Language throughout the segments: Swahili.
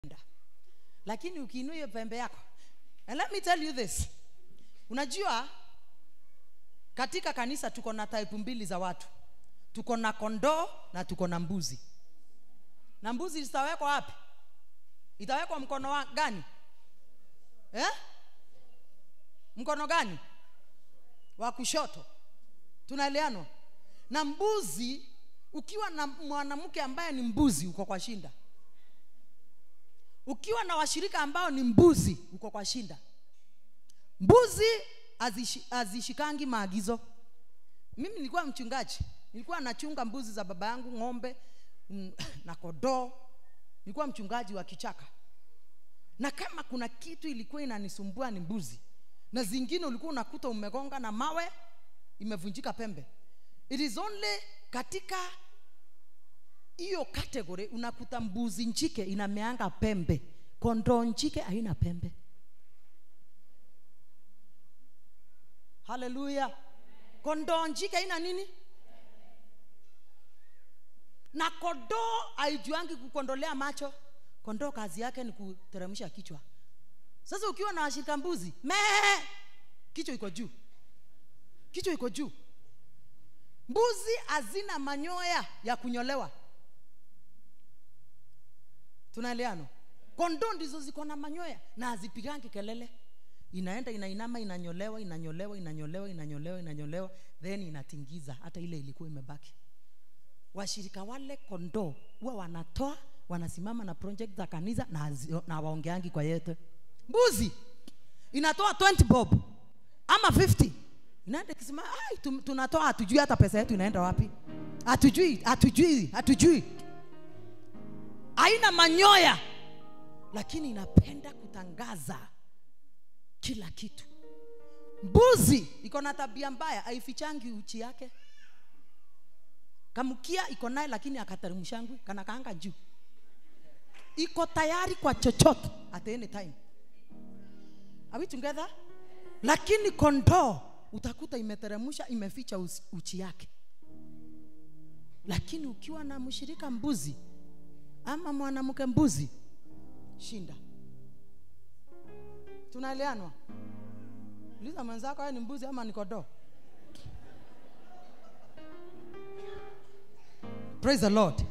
lakini ukiinua hiyo pembe yako and let me tell you this unajua katika kanisa tuko na type mbili za watu tuko na kondoo na tuko na mbuzi na mbuzi zitawekwa wapi itawekwa mkono wa gani eh? mkono gani wa kushoto tunaeleanwa na mbuzi ukiwa na mwanamke ambaye ni mbuzi uko kwa shinda ukiwa na washirika ambao ni mbuzi uko kwa shinda mbuzi hazishi- hazishikangi maagizo mimi nilikuwa mchungaji nilikuwa nachunga mbuzi za baba yangu ng'ombe mm, na kodoo nilikuwa mchungaji wa kichaka na kama kuna kitu ilikuwa inanisumbua ni mbuzi na zingine ulikuwa unakuta umegonga na mawe imevunjika pembe it is only katika hiyo category unakuta mbuzi njike inameanga pembe kondoo njike haina pembe haleluya kondoo njike haina nini na kondoo haijuangi kukondolea macho kondoo kazi yake ni kuteremsha kichwa sasa ukiwa na washirika mbuzi mee kichwa iko juu kichwa iko juu mbuzi hazina manyoya ya kunyolewa tunaeleano kondoo ndizo ziko na manyoya na hazipigangi kelele inaenda inainama inanyolewa inanyolewa inanyolewa inanyolewa inanyolewa then inatingiza hata ile ilikuwa imebaki washirika wale kondoo huwa wanatoa wanasimama na project za kanisa na, hazi- na waongeangi kwa yete mbuzi inatoa 20 bob ama 50 inaenda ikisema "Ai, tum- tunatoa hatujui hata pesa yetu inaenda wapi hatujui hatujui hatujui haina manyoya lakini inapenda kutangaza kila kitu mbuzi iko na tabia mbaya haifichangi uchi yake kamkia iko naye lakini akateremshangwi kana kaanga juu iko tayari kwa chochote at any time are we together lakini kondoo utakuta imeteremsha imeficha usi- uchi yake lakini ukiwa na mshirika mbuzi ama mwanamke mbuzi shinda tunaeleanwa uliza mwenzako wewe ni mbuzi ama ni kondoo praise the lord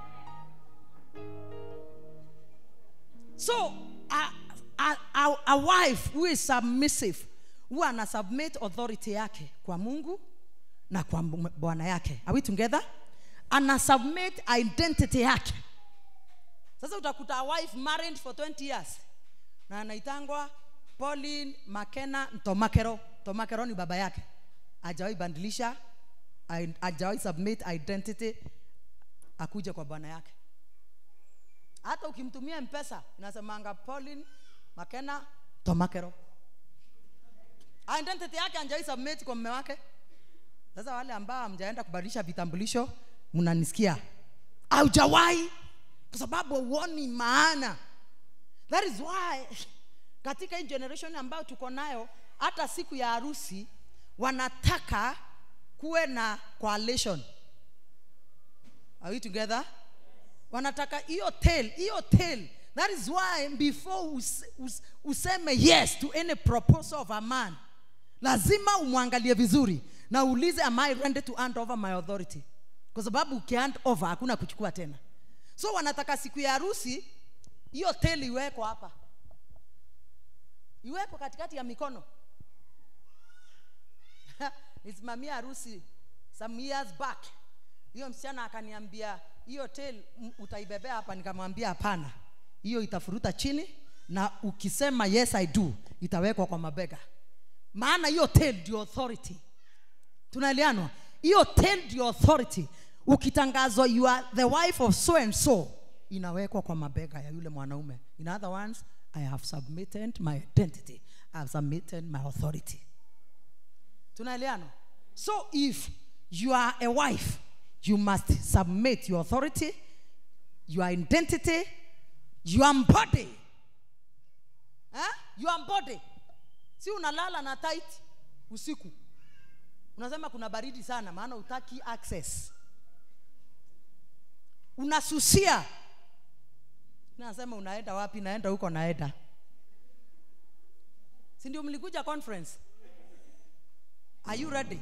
so a, a, a, a wife who is submissive huwa ana submit authority yake kwa mungu na kwa m- bwana yake are we together ana submit identity yake sasa utakuta a wife married for 20 years na anaitangwa pauline makena ntomakero ntomakero ni baba yake ajawahi bandilisha ai- hajawahi submit identity akuje kwa bwana yake hata ukimtumia mpesa inasemanga pauline makena tomakero identity yake anjai submit kwa mme wake sasa wale ambao hamjaenda kubadilisha vitambulisho mnanisikia haujawahi kwa sababu huoni maana that is why katika hii generation ambayo tuko nayo hata siku ya harusi wanataka kuwe na coalition are we together wanataka hiyo tail hiyo tail that is why before us, us, useme yes to any proposal of a man lazima umwangalie vizuri na uulize am i ready to hand over my authority kwa sababu ukihand over hakuna kuchukua tena so wanataka siku ya harusi hiyo tail iwekwa hapa iwekwe katikati ya mikono nisimamia harusi some years back hiyo msichana akaniambia hiyo tail m- utaibebea hapa nikamwambia hapana hiyo itafuruta chini na ukisema yes i do itawekwa kwa mabega maana hiyo tail ndio authority tunaeleanwa hiyo tail ndio authority ukitangazwa you are the wife of so and so inawekwa kwa mabega ya yule mwanaume in other words i have submitted my identity i have submitted my authority tunaeleana so if you are a wife you must submit your authority your identity your body eh? your body si unalala na tight usiku unasema kuna baridi sana maana utaki access unasusia nasema unaenda wapi naenda huko naenda si ndio mlikuja conference are you ready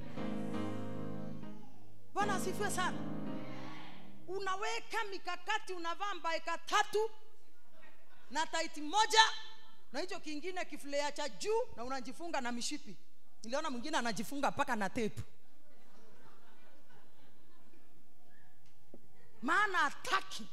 bwana asifiwe sana unaweka mikakati unavaa mbaeka tatu na taiti moja na hicho kingine kifulea cha juu na unajifunga na mishipi niliona mwingine anajifunga mpaka na tepu maana ataki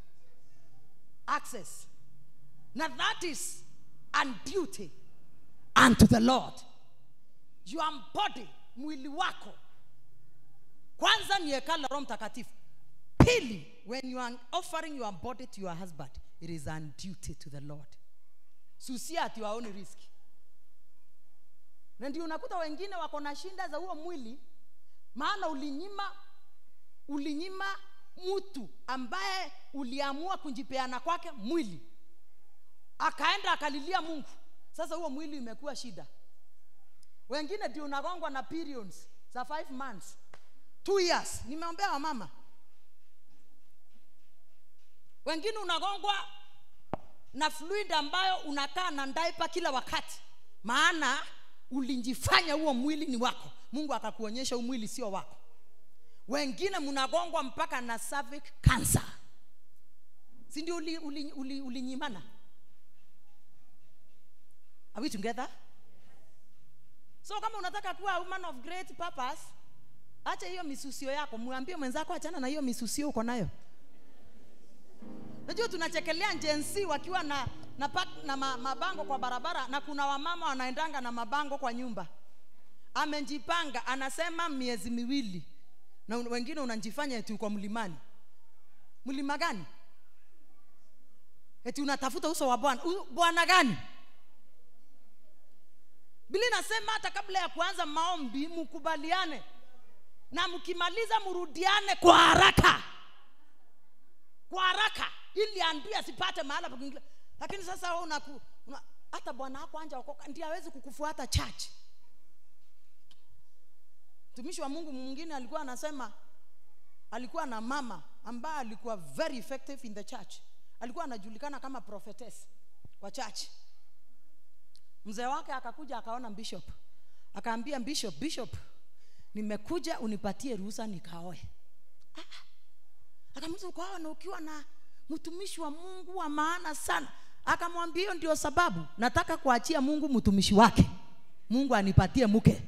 access na that is an duty unto the lord your body mwili wako kwanza ni hekalu la roho mtakatifu pili when you are offering your body to your husband it is an duty to the lord susia at your own risk na ndio unakuta wengine wako na shinda za huo mwili maana ulinyima ulinyima mtu ambaye uliamua kujipeana kwake mwili akaenda akalilia mungu sasa huo mwili imekuwa shida wengine ndio unagongwa na periods za five months two years nimeombea wamama wengine unagongwa na fluid ambayo unakaa na ndaipa kila wakati maana ulijifanya huo mwili ni wako mungu akakuonyesha huu mwili sio wako wengine mnagongwa mpaka na cervic cancer si ndio ulinyimana uli, uli, ulinyimana? are we together so kama unataka kuwa a woman of great purpose acha hiyo misusio yako mwambie mwenzako achana na hiyo misusio uko nayo najua tunachekelea njensi wakiwa na na, pa, na ma, mabango kwa barabara na kuna wamama wanaendanga na mabango kwa nyumba amejipanga anasema miezi miwili na un- wengine unajifanya eti uko mlimani mlima gani eti unatafuta uso wa bwana U- bwana gani bili nasema hata kabla ya kuanza maombi mkubaliane na mkimaliza mrudiane kwa haraka kwa haraka ili andui asipate mahala pa kuingilia lakini sasa wewe unaku una, hata bwana wako anja okoka ndiye hawezi kukufuata church mtumishi wa mungu mwingine alikuwa anasema alikuwa na mama ambaye alikuwa very effective in the church alikuwa anajulikana kama prophetess kwa church mzee wake akakuja akaona bishop akaambia bishop bishop nimekuja unipatie ruhusa nikaoe Ah, ah. akamwambia ukaoa na ukiwa na mtumishi wa mungu wa maana sana akamwambia hiyo ndio sababu nataka kuachia mungu mtumishi wake mungu anipatie mke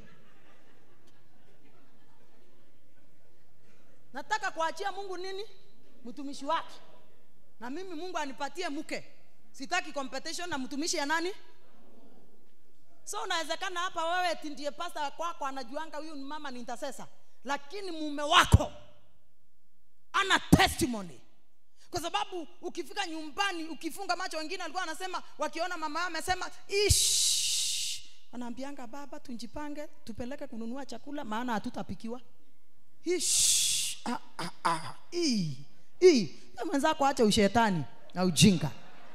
nataka kuachia mungu nini mtumishi wake na mimi mungu anipatie mke sitaki competition na mtumishi ya nani so unawezekana hapa wewe eti ndiye pasta kwako anajuanga huyu ni mama ni intercessor lakini mume wako ana testimony kwa sababu ukifika nyumbani ukifunga macho wengine walikuwa wanasema wakiona mama yao amesema ish wanaambianga baba tunjipange tupeleke kununua chakula maana hatutapikiwa ish ah, ah, ah. Ii. Ii. Ya mwenzako acha ushetani na ujinga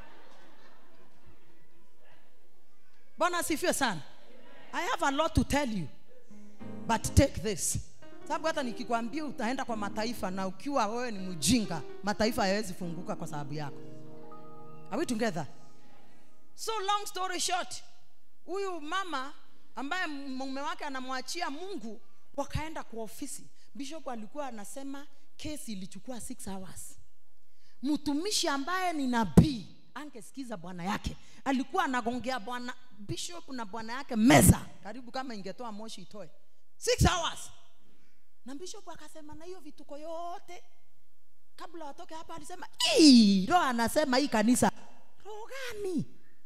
bwana asifiwe sana i have a lot to tell you but take this sababu hata nikikwambia utaenda kwa mataifa na ukiwa wewe ni mjinga mataifa hayawezi funguka kwa sababu yako are we together so long story short huyu mama ambaye mume wake anamwachia mungu wakaenda kwa ofisi bishop alikuwa anasema kesi ilichukua six hours mtumishi ambaye ni nabii angesikiza bwana yake alikuwa anagongea bwana bishop na bwana yake meza karibu kama ingetoa moshi itoe six hours na bishop akasema na hiyo vituko yote kabla watoke hapa alisema "Ii, roho anasema hii kanisa roho gani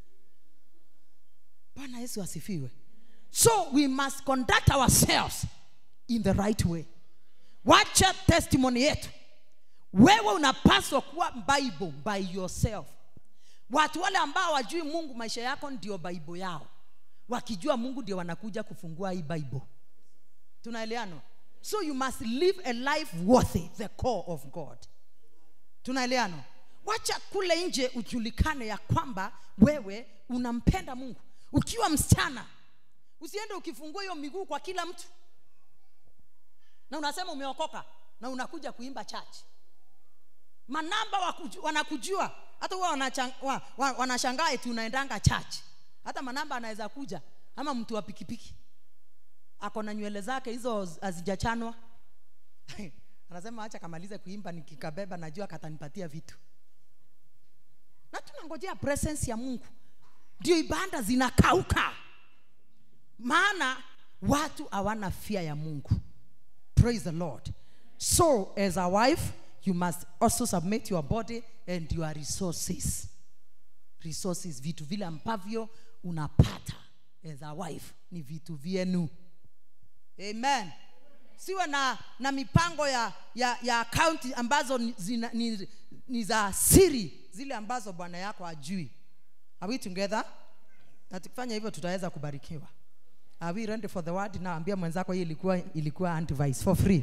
bwana yesu asifiwe so we must conduct ourselves in the right way wacha testimony yetu wewe unapaswa kuwa bible by yourself watu wale ambao wajui mungu maisha yako ndio bible yao wakijua mungu ndio wanakuja kufungua hii bible tunaeleano so you must live a life worthy the core of god tunaeleano wacha kule nje ujulikane ya kwamba wewe unampenda mungu ukiwa msichana usiende ukifungua hiyo miguu kwa kila mtu na unasema umeokoka na unakuja kuimba church manamba wakuju, wanakujua hata huwa wanachang- wa- wa- wanashangaa eti unaendanga church hata manamba anaweza kuja ama mtu wa pikipiki ako na nywele zake hizo hazijachanwa anasema acha kamalize kuimba nikikabeba najua katanipatia vitu na tunangojea presence ya mungu ndio ibada zinakauka maana watu hawana fia ya mungu praise the lord so as a wife you must also submit your body and your resources resources vitu vile ambavyo unapata as a wife ni vitu vyenu amen siwe na na mipango ya ya ya akaunti ambazo ni, zina, ni, ni za siri zile ambazo bwana yako ajui are we together na tukifanya hivyo tutaweza kubarikiwa are we ready for the word naambia mwenzako hii ilikuwa ilikuwa antivice for free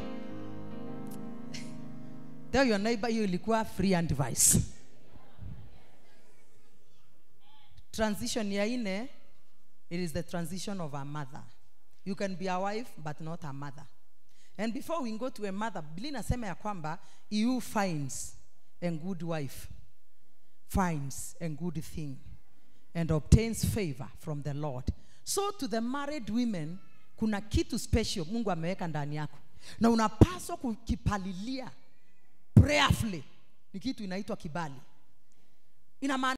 tell your neighbor hiyo ilikuwa free antivice transition ya ine it is the transition of a mother you can be a wife but not a mother and before we go to a mother biblia inasema ya kwamba you finds a good wife finds a good thing and obtains favor from the lord so to the married women kuna kitu special mungu ameweka ndani yako na unapaswa kukipalilia prayerfully ni kitu inaitwa kibali ina maana